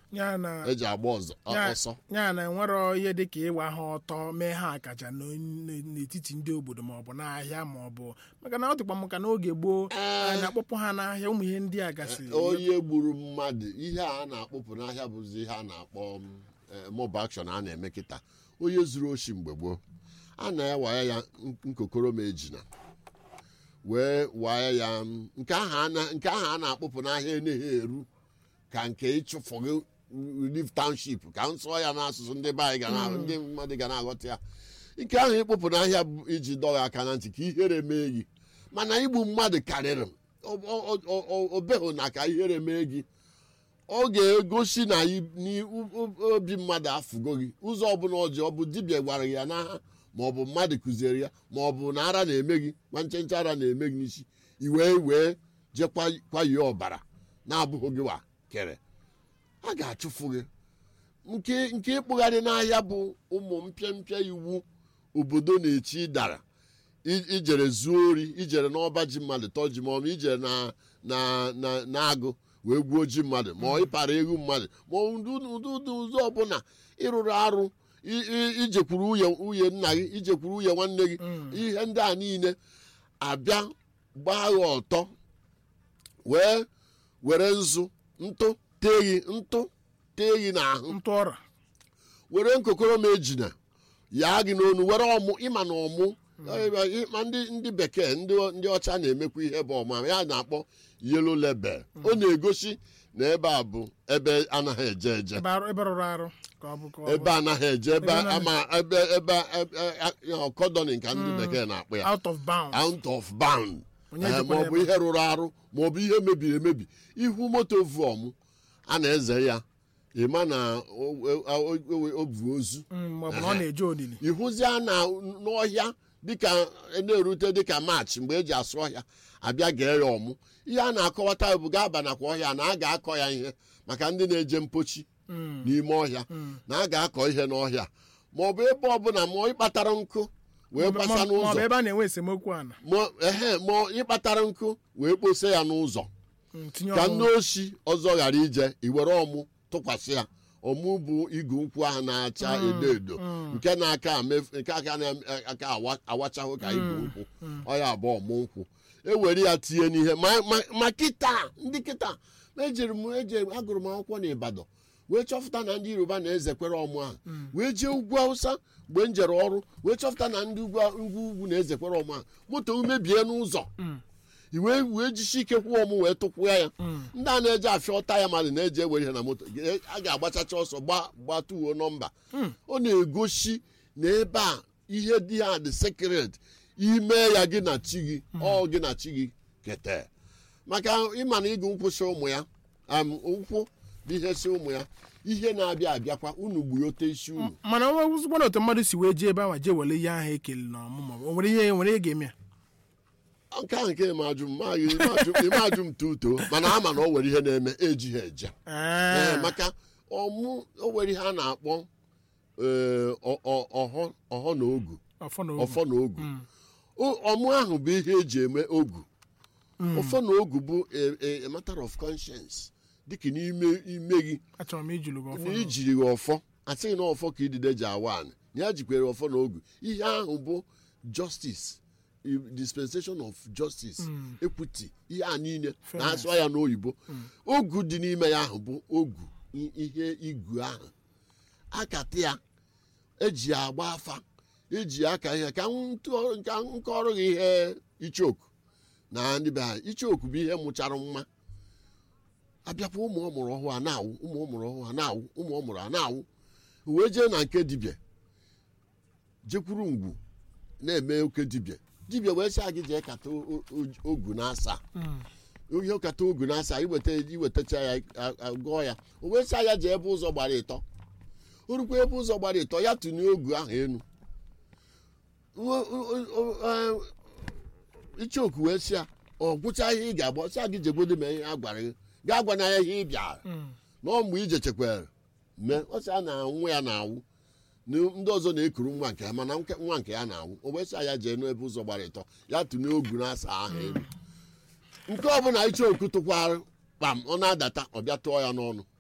ya na eji agba ọzọ Ya- ọsọ ya na enwero ihe dịka ịwa ha ọtọ mee ha akaja n'on- n'etiti ndị obodo maọbụ n'ahịa maọbụ maka na ọ dịkwa m ka n'oge gboo a na-akpọpụ ha n'ahịa ụmụ ihe ndị a gasịrị onye gburu mmadụ ihe a na-akpụpụ n'ahịa bụzi ihe a na-akpọ mob action a na-eme kịta onye zuru oshi mgbe gboo a na-ewaya ya nkokoro ma ejina wee waya ya m, nke ahụ a na- nke ahụ a na-akpụpụ n'ahịa eneghị eru ka nke ịchụfụghị relief township ka m sụọ ya n'asụsụ ndị be anyị ga na ndị mmadụ ga na-aghọta ya nke ahụ ịkpụpụ n'ahịa bụ iji dọghị aka na ntị ka ihere mee gị mana igbu mmadụ karịrị m O- o- o- o- o beghị na ka ihere mee gị ọ ga-egosi na i- ni- u- u- obi mmadụ afụgo gị ụzọ ọbụla ọjọọ ọ bụ dibịa gwara gị ya n'agha ma ọ bụ mmadụ kụziere ya ma ọ bụ na ara na-eme gị nwa ncheche ara na-eme gị n'isi i wee wee jee kwa- kwayie ọbara na-abụghị gị wa kere a ga-achụfụ gị nke nke ịkpụgharị n'ahịa bụ ụmụ mpịampịa iwu obodo na-echi dara I- ijere zuo ori ijere n'ọba ji mmadụ tọọ ji ma ọ bụ ijere na na na na-agụ wee gbuo ji mmadụ ma ọ ịpara egwu mmadụ ma ọ ụdị ụdị ụdị ụzọ ọbụla ịrụrụ arụ i- i- ijekwuru nwunye nwunye nna gị ijekwuru nwunye nwanne gị ihe ndị a niile abịa gbaa gị ọtọ wee were nzu ntụ tee gị ntụ tee gị n'ahụ ntụ ọra were nkokoro ma ejina yaa gị n'onu were ọmụ ịma na ọmụ ma ndị ndị bekee ndị ndị ọcha na-emekwa ihe bụ ọma ya na-akpọ yelo lebel ọ na-egosi na ebe a bụ ebe anaghị eje eje ebe arụ- ebe rụrụ arụ ka ọ bụ ka ọ ebe bụ anaghị eje ebe Ebe anaghị- ama ebe ebe kọdọnin ka ndị bekee na-akpọ ya out of bounds out of bound Onye Eh, jikwa maọbụ ebe- ihe rụrụ arụ maọbụ ihe mebiri emebi ihu moto vuọm a na-eze ya ịma na o- o- o- o bu ozu Mm, maọbụ na ọ na-eje olili ịhụzia na n'ọhịa dịka na-erute dịka maachị mgbe eji asụ ọhịa abịa gee ya ọmụ ihe a na-akọwata bụ ga-aba nakwa ọhịa na a ga-akọ ya ihe maka ndị na-eje mpochi n'ime ọhịa na a ga-akọ ihe n'ọhịa ma ọ bụ ebe ọbụla ma ọ ịkpatara nkụ wee gbasa maọbụ n'ụzọ ebe a na-enwe esemokwu ana ma ehe ma ịkpatara nkụ wee kpose ya n'ụzọ Mm, tinye ka ọnwụ. ndị oshi ọzọ ghara ije iwere ọmụ tụkwasị ya ọmụ bụ igu nkwụ ahụ na-acha edo edo nke na-aka amefu- nke aka na-aka awa- awachahụ ka igu nkwụ ọ ya bụ ọmụ nkwụ ewere ya tinye n'ihe ma- ma- ma kịta ndị kịta ejiri m eje agụrụ m akwụkwọ n'Ibadan wee chọpụta na ndị Yoruba na-ezekwere ọmụ ahụ wee jee ugwu Hausa mgbe m jere ọrụ wee chọpụta na ndị ugwu ugwu ugwu na-ezekwere ọmụ ahụ moto m mebie n'ụzọ iwe wee jisi ike kwụọ ọmụ wee tụkwụa ya ndị a na-eje afịa ọta ya mmadụ na-eje ewere ihe na moto ge- a ga-agbachacha ọsọ gba gbatuo nọmba ọ na-egosi na ebe a ihe dị ha dị sekret ime ya gị na chi gị ọ gị na chi gị kete maka ịma na ịgụ nkwụ si ụmụ ya am nkwụ bụ ihe si ụmụ ya ihe na-abịa abịakwa unu gbuote isi unu mana ọ wụzikwa na otu mmadụ si wee jee ebe ahụ jee were ihe ahụ ekele na ọmụmụ o nwere ihe nwere ihe ga-eme ya nke ahụ nke ịmajụ m maghị ịmajụ m tuto mana ama na o nwere ihe na-eme ejighị eje Ah. Ee, maka ọmụ o nwere ihe a na-akpọ ee, ọ- ọ- ọhọ ọhọ na ogu ọfọ na ogu ọfọ na ogu O- ọmụ ahụ bụ ihe eji eme ogu ọfọ na ogu bụ a- a- a matter of conscience dịka n'ime ime gị achọrọ m ijulu gị ọfọ na na ogu. ijiri gị ọfọ asịghị na ọfọ ka idide ji awa anị na ya jikwere ọfọ na ogu ihe ahụ bụ justice i- dispensation of justice equity ihe a niile na-asụ ya n'oyibo ogu dị n'ime ya ahụ bụ ogu i- ihe igu ahụ akata ya eji ya agba afa eji ya aka ihe ka m tụọ- ka m kọrọ gị ihe ichoku na ndị be ha ichoku bụ ihe mụchara mma abịakwa ụmụ ọ mụrụ ọhụụ a na-awụ ụmụ ọ mụrụ ọhụụ a na-awụ ụmụ ọ mụrụ a na-awụ wee jee na nke dibịa jekwuru ngwu na-eme oke dibịa dibịa wee sị gị jee kata o- o- ogu na-asa ihe kata ogu na-asa iweta iwetacha ya a- a- gụọ ya o wee sị ya jee ebe ụzọ gbara ịtọ orukwa ebe ụzọ gbara ịtọ ya tụnye ogu ahụ enu O- o- o- o- ichoku wee sị ya ọ gwụcha ihe ị ga-agba ọsị gị jegodo mee ihe a gwara gị gaa gwana ya ihe ị bịara na ọ mgbe ije chekwara mee ọsị a na nwa ya na-awụ na ndị ọzọ na-ekuru nwa nke ya mana nke- nwa nke ya na-awụ o wee sị ya jee n'ebe ụzọ gbara ịtọ ya tụnye ogu na-asa ahụ elu nke ọbụla ichoku tụkwara kpam ọ na-adata ọ bịa tụọ ya n'ọnụ